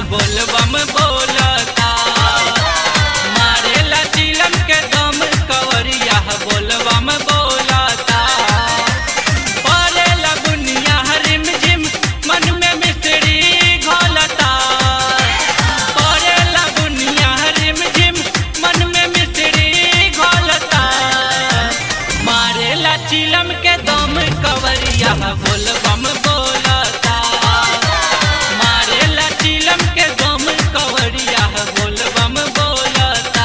बोलबम बोलता मारेला चिलम के दम कवरिया बोलबम बोलता परेला बुनिया रिम झिम मन में मिस्त्री घोलता परेला बुनिया रिम झिम मन में मिस्त्री घोलता मारेला चिलम के दम कवरिया बोलबम बोलता मारेला चिलम के दम कवरिया बोलबम बोलता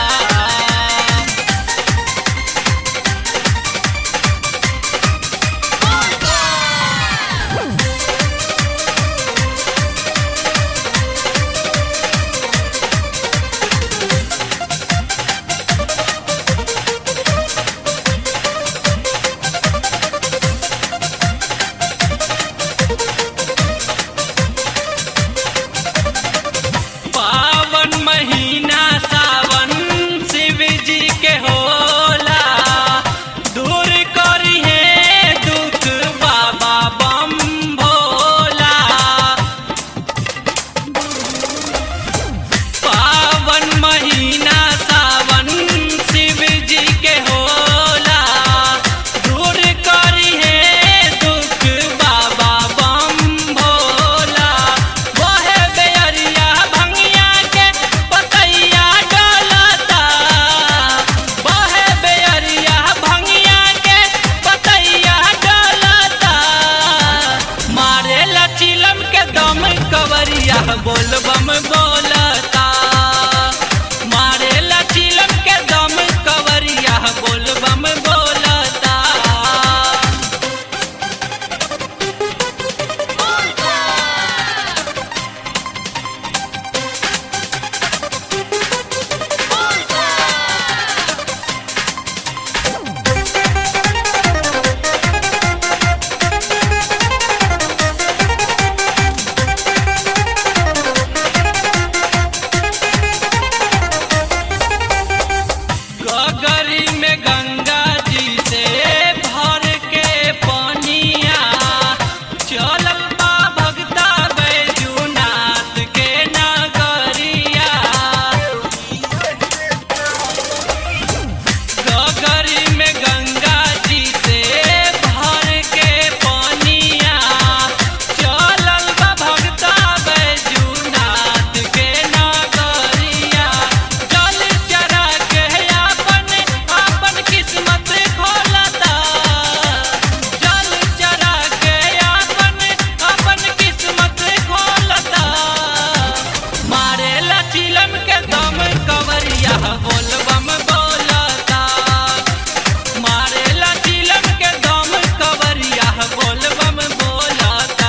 पावन महीना सावन शिव जी के होला दूर करी है दुख बाबा बम भोला पावन महीना सावन शिव जी के होला दूर करी है दुख बाबा बम भोला वहे बेअरिया भंगिया के पतैया डोलता वहे बेअरिया भंगिया के पतैया डोलता मारे लचिलम के दम कवरिया बोलबम बोलता मारे लचिलम के दम कवरिया बोलबम बोलता गगरी में गंगा जी से भर के पनिया चलल बा भगता बैजूनाथ के नगरिया गगरी में गंगा जी से भर के पनिया चलल बा भगता बैजूनाथ के नगरिया जल चरा के आपन आपन किस्मत खोलता जल चरा के आपन आपन किस्मत खोलता मारे लचिलम के दम कवरिया बोलबम बोलता मारे लचिलम के दम कवरिया बोलबम बोलता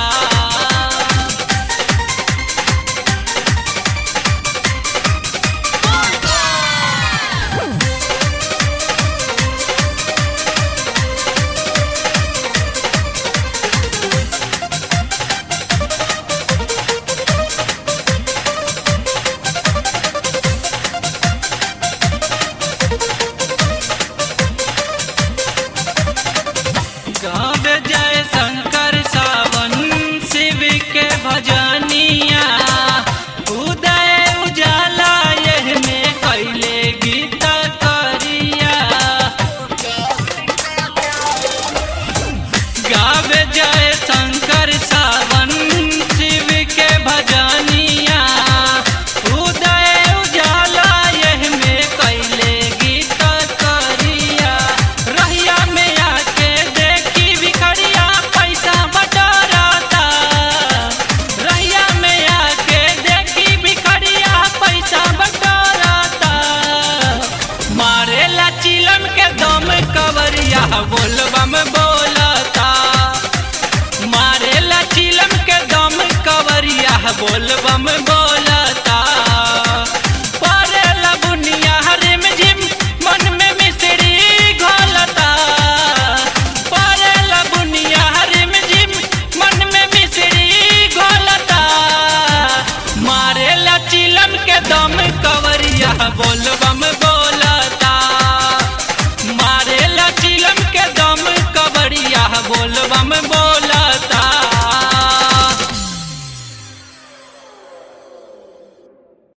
गावे जय शंकर सावन शिव के भजनिया उदय उजाला यह में कैले गीत करिया गावे जय शंकर सावन शिव के भजनिया उदय उजाला यह में कैले गीत करिया रहिया में आके देखी भिखरिया पैसा बटोरता रहिया में आके देखी भिखरिया पैसा बटोरता मारे लचिलम के दम कवरिया बोलबम बोलता मारे लचिलम के दम कवरिया बोल